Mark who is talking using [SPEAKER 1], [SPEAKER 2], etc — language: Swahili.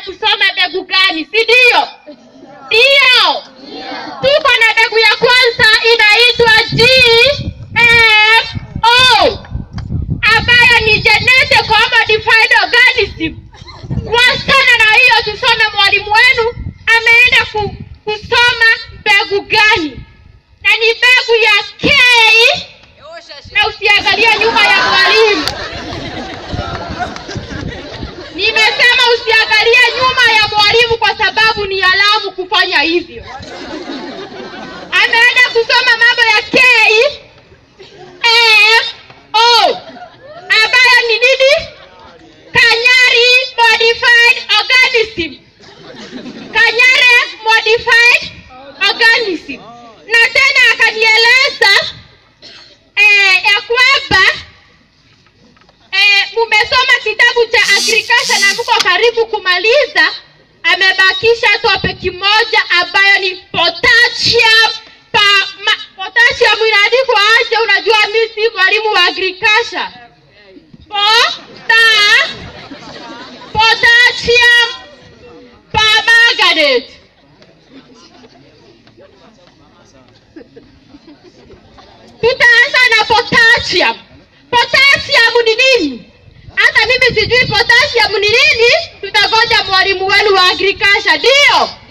[SPEAKER 1] kusoma mbegu gani, si ndio? Ndio, tuko na mbegu ya kwanza inaitwa GMO ambayo ni genetic modified organism. Wasichana na hiyo tusome, mwalimu wenu ameenda ku, kusoma mbegu gani, na ni mbegu ya K, na usiangalie nyuma ya mwalimu. Nimesema usiangalie nyuma ya mwalimu kwa sababu ni alamu kufanya hivyo. Ameenda kusoma mambo ya K M O ambayo ni nini? Kanyari modified organism. Kanyare modified organism. Na tena akanieleza eh, ya kwamba eh, mumesoma kitabu cha agriculture na mko karibu kumaliza. Amebakisha topic moja ambayo ni potassium pa, ma, potassium inaandikwa aje? Unajua mimi si mwalimu wa agriculture. Pota, potassium permanganate. Tutaanza na potassium. Potassium ni nini? Hata mimi sijui potassium ni nini. Tutangoja mwalimu wenu wa agriculture, ndio